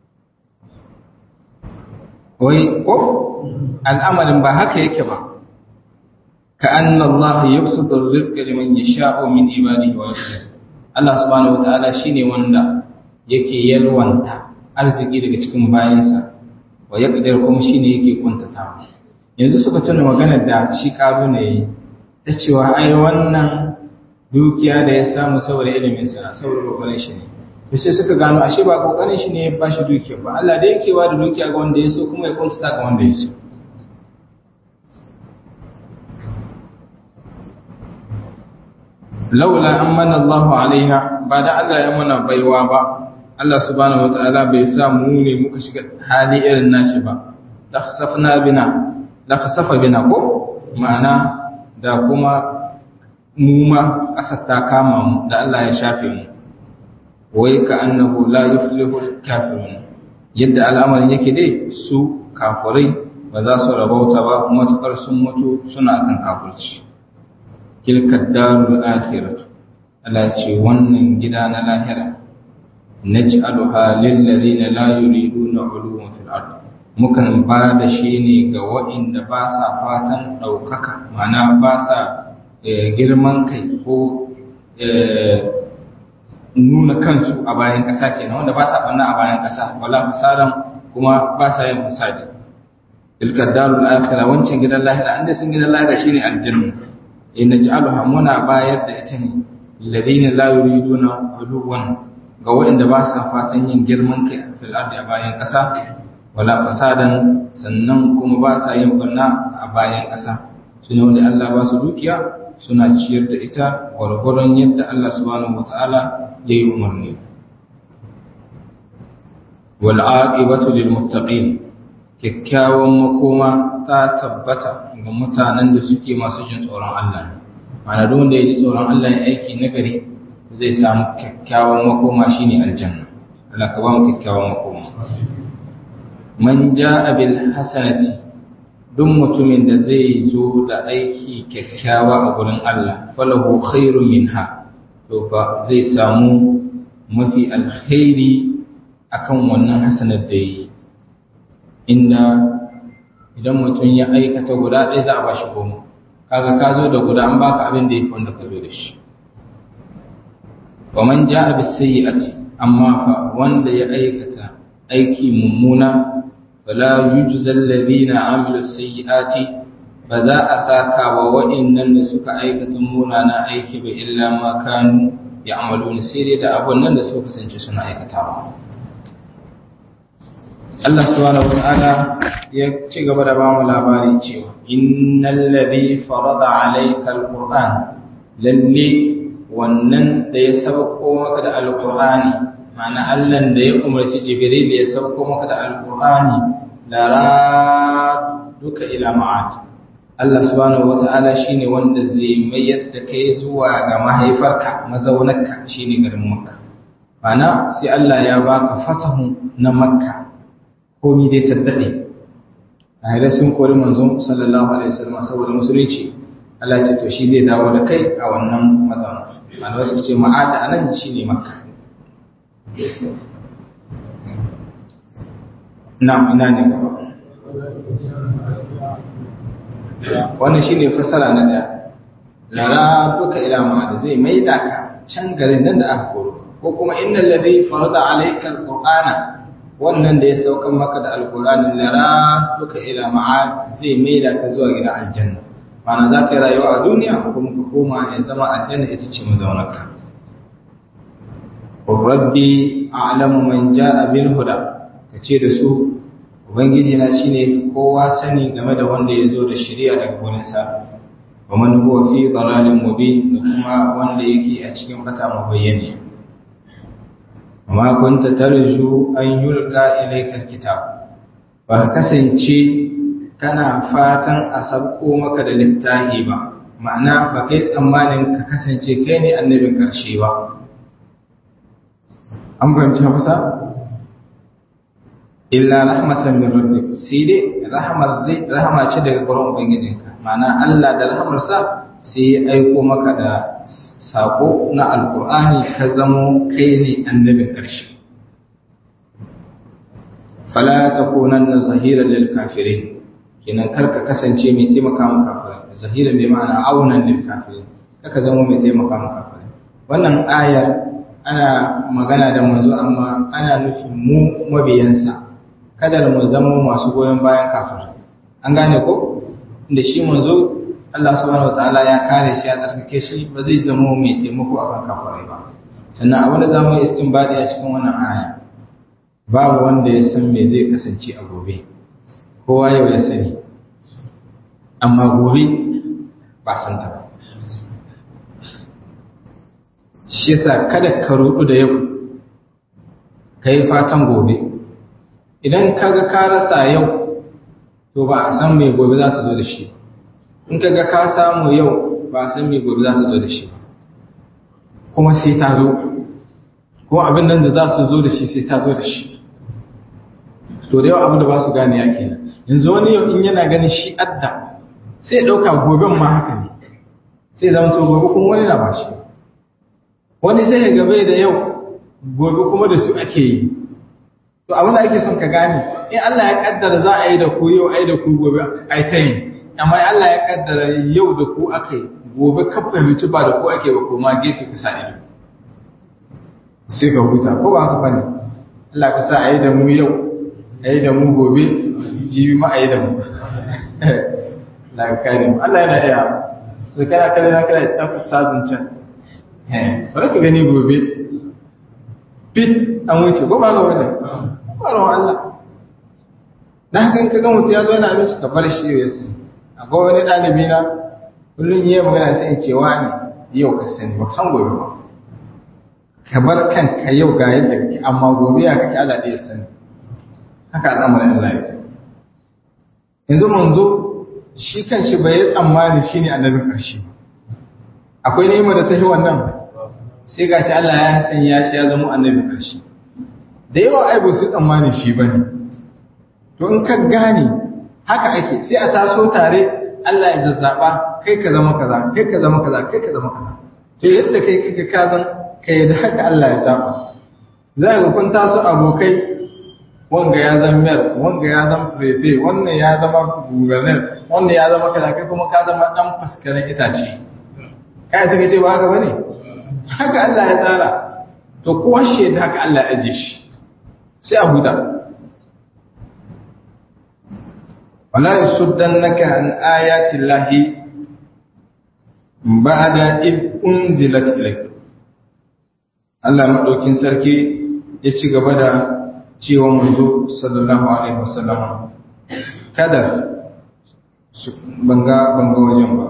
A: wai ko al'amarin ba haka yake ba ka annallah yabsutu rizqa liman yasha'u min ibadihi wa yaqdir Allah subhanahu wataala shine wanda yake yalwanta arziki daga cikin bayansa wa yaqdir kuma shine yake kuntatawa yanzu suka tuna maganar da shi karu ne ta cewa ai wannan dukiya da ya samu saboda ilimin sa saboda kokarin shi ne to sai suka gano ashe ba kokarin shi ne ya bashi dukiya ba Allah da yake wa da dukiya ga wanda ya so kuma ya kuntata ga wanda ya so laula an manna Allahu alaina ba da Allah ya mana baiwa ba Allah subhanahu wataala bai sa mu ne muka shiga hali irin nashi ba la khasafna bina la khasafa bina ko ma'ana da kuma mu ma kasar ta kama mu da Allah ya shafe mu wai ka annahu la yuflihu kafirun yadda al'amarin yake dai su kafurai ba za su rabauta ba matuƙar sun mutu suna kan kafurci kilkar darul akhiratu Allah ce wannan gida na lahira naj'aluha lil ladina la yuriduna 'uluwan fil ard mukan ba da shi ne ga waɗanda ba sa fatan ɗaukaka mana ba sa girman kai ko nuna kansu a bayan ƙasa kenan wanda ba sa ɓanna a bayan ƙasa wala fasadan kuma ba sa yin fasadi tilkar darul akhirah wancan gidan lahira an sun gidan lahira shine aljanna in naj'aluha muna bayar da ita ne ladina la yuriduna uluwan ga waɗanda ba sa fatan yin girman kai fil ardi a bayan ƙasa wala fasadan sannan kuma ba sa yin barna a bayan ƙasa sune wanda Allah ba su dukiya suna ciyar da ita gwargwaron yadda Allah subhanahu wataala ya yi umarni wal aqibatu lil muttaqin kyakkyawan makoma ta tabbata ga mutanen da suke masu jin tsoron Allah ma'ana duk wanda ya ji tsoron Allah ya aiki nagari zai samu kyakkyawan makoma shine aljanna Allah ka ba mu kyakkyawan makoma man jaa bil hasanati duk mutumin da zai zo da aiki kyakkyawa a gurin Allah falahu khairun minha to fa zai samu mafi alkhairi akan wannan hasanar da yi inda idan mutum ya aikata guda ɗaya za a ba shi goma kaga ka zo da guda an baka abin da ya fi wanda ka zo da shi wa man ja'a bis sayyi'ati amma fa wanda ya aikata aiki mummuna fala yujza alladhina amilu sayyi'ati ba za a saka wa wa'annan da suka aikata munana aiki ba illa ma kanu ya'maluna sai dai da abun nan da suka kasance suna aikatawa Allah subhanahu wata'ala ya ci gaba da bamu labari cewa innal ladhi farada alayka alquran lalle wannan da ya sauko maka da alqurani ma'ana Allah da ya umarci Jibril ya sauko maka da alqurani la duka ila ma'ad Allah subhanahu wata'ala shine wanda zai mayar da kai zuwa ga mahaifarka mazaunarka shine garin Makka ma'ana sai Allah ya baka fatahu na Makka komi dai taddade a haidar sun kori manzon sallallahu alaihi wasallam saboda musulunci Allah ce to shi zai dawo da kai a wannan mazauna malamai suka ce ma'ada anan shine makka na ina ne gaba wannan shine fasara na daya lara duka ila ma'ada zai maida ka can garin nan da aka koro ko kuma innal ladhi farada alayka alqur'ana wannan da ya saukan maka da alkur'anin lara duka ila ma'ad zai maida ka zuwa gidan aljanna mana za ka yi rayuwa a duniya kuma ka koma ya zama aljanna ita ce mazaunarka rabbi a'lamu man ja'a bil huda ka ce da su ubangiji na shine kowa sani game da wanda ya zo da shari'a daga gurin sa wa man huwa fi dalalin mubin da kuma wanda yake a cikin bata mabayyani amma kunta tarju an yulka ilaikal kitab ba kasance kana fatan a sabko maka da littafi ba ma'ana ba kai tsammanin ka kasance kai ne annabin karshe ba an fahimci hausa illa rahmatan min rabbik sai dai rahmar rahama ce daga gurin ubangijinka ma'ana Allah da rahmarsa sai ya aiko maka da sako na alkur'ani ka zamo kai ne annabin ƙarshe fala takunanna zahiran lil kafirin kinan karka kasance mai taimaka mu kafirai zahiran bai ma'ana aunan lil kafirin kaka zamo mai taimaka mu kafirai wannan ayar ana magana da manzo amma ana nufin mu mabiyansa kada mu zama masu goyon bayan kafirai an gane ko inda shi manzo Allah subhanahu wataala ya kare shi ya tsarkake shi ba zai zama mai taimako a kan kafirai ba sannan abin da zamu yi istinbadi a cikin wannan aya babu wanda ya san me zai kasance a gobe kowa yau ya sani amma gobe ba san ta ba shi yasa kada ka rudu da yau kai fatan gobe idan kaga ka rasa yau to ba a san me gobe za ta zo da shi ba in ka ga ka samu yau ba san me gobe za ta zo da shi kuma sai ta zo kuma abin nan da za su zo da shi sai ta zo da shi to da yawa abin da ba su gane ya kenan yanzu wani yau in yana ganin shi adda sai ɗauka goben ma haka ne sai zama to gobe kuma wani na ba shi wani sai ya gabe da yau gobe kuma da su ake yi to abin da ake son ka gane in Allah ya kaddara za a yi da ku yau ai da ku gobe ai ta yi amma Allah ya kaddara yau da ku aka yi gobe ka fahimci ba da ku ake ba kuma gefe ka sa ido sai ka huta ko ba haka bane Allah ka sa a yi da mu yau a yi da mu gobe jibi ma a yi da mu la kare mu Allah yana iya zakara kare na kare dan ustazin can eh bari ka gani gobe fit an wuce ko ba ga wannan ba Allah dan haka in ka ga mutum ya zo yana abinci ka bar shi ya sani akwai wani ɗalibi na kullum yi magana sai in ce wani yau ka sani ba san gobe ba ka bar kanka yau ga yadda kake amma gobe ya kake Allah ɗaya sani haka al'amarin Allah ya yanzu manzo shi kan shi bai yi tsammani shi ne annabin ƙarshe akwai ni'ima da ta yi wannan sai ga shi Allah ya sanya shi ya zama annabin ƙarshe da yawa ai ba su tsammani shi ba ne to in ka gane haka ake sai a taso tare Allah ya zazzaba kai ka zama kaza kai ka zama kaza kai ka zama kaza to yadda kai kika ka zan kai da haka Allah ya zaba za ga kun taso abokai wanga ya zama mayor wanga ya zama prefe wannan ya zama governor wannan ya zama kaza kai kuma ka zama dan faskarin itace kai sai ce ba haka bane haka Allah ya tsara to kowa shi da haka Allah ya aje shi sai a huta wala yasuddannaka an ayati llahi ba'da id unzilat ilayk Allah madaukin sarki ya ci gaba da cewa manzo sallallahu alaihi wasallam kada su banga banga wajen ba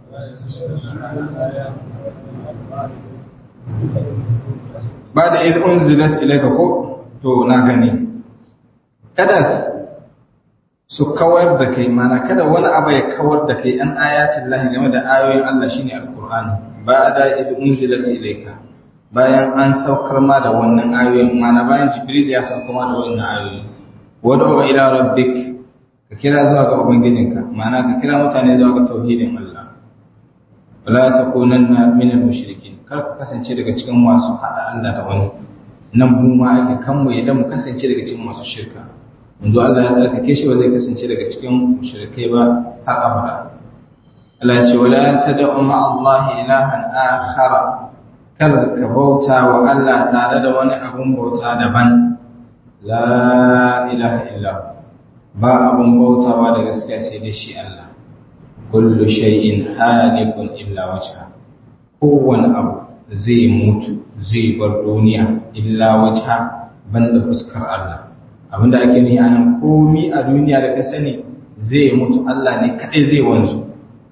A: ba da id unzilat ilayka ko to na gani kada su kawar da kai mana kada wani abu ya kawar da kai an ayatin lahi game da ayoyin Allah shine alqur'ani ba da id unzilat ilayka bayan an saukar ma da wannan ayoyin mana bayan jibril ya saukar ma da wannan ayoyi wad'u ila rabbik ka kira zuwa ga ubangijinka mana ka kira mutane zuwa ga tauhidin Allah wala takunanna minal mushrikin kar ka kasance daga cikin masu hada Allah da wani nan mu ma ake kan mu idan mu kasance daga cikin masu shirka yanzu Allah ya tsarkake shi ba zai kasance daga cikin mushrikai ba har abada Allah ya ce wala tad'u ma Allah ilahan akhara kar ka bauta wa Allah tare da wani abun bauta daban la ilaha illa ba abun bautawa da gaskiya sai dai shi Allah kullu shay'in halikun illa wajha kowane abu zai mutu zai bar duniya illa wajha banda fuskar Allah abinda ake nufi anan komi a duniya da ka sani zai mutu Allah ne kadai zai wanzu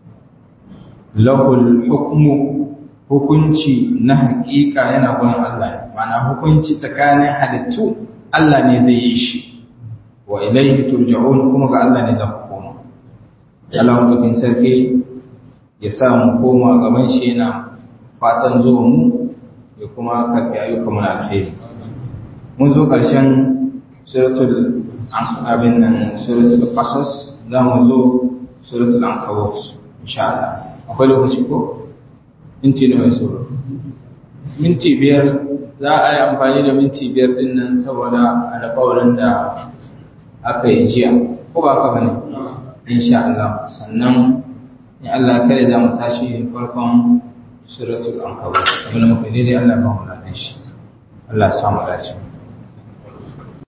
A: lahul hukmu hukunci na hakika yana gurin Allah ne ma'ana hukunci tsakanin halittu Allah ne zai yi shi wa ilaihi turja'un kuma ga Allah ne za ku koma Allah mutukin sarki ya sa mu koma gaban shi yana fatan zuwa mu ya kuma karbi ayyukan mu na alheri mun zo ƙarshen suratul abin nan suratul qasas za mu zo suratul ankabut insha Allah akwai lokaci ko minti nawa so minti biyar za a yi amfani da minti biyar din nan saboda alƙawarin da aka yi jiya ko ba ka bane insha Allah sannan in Allah kare za mu tashi farkon suratul ankabut abin da muka daidai Allah ba mu ladan shi Allah ya samu dace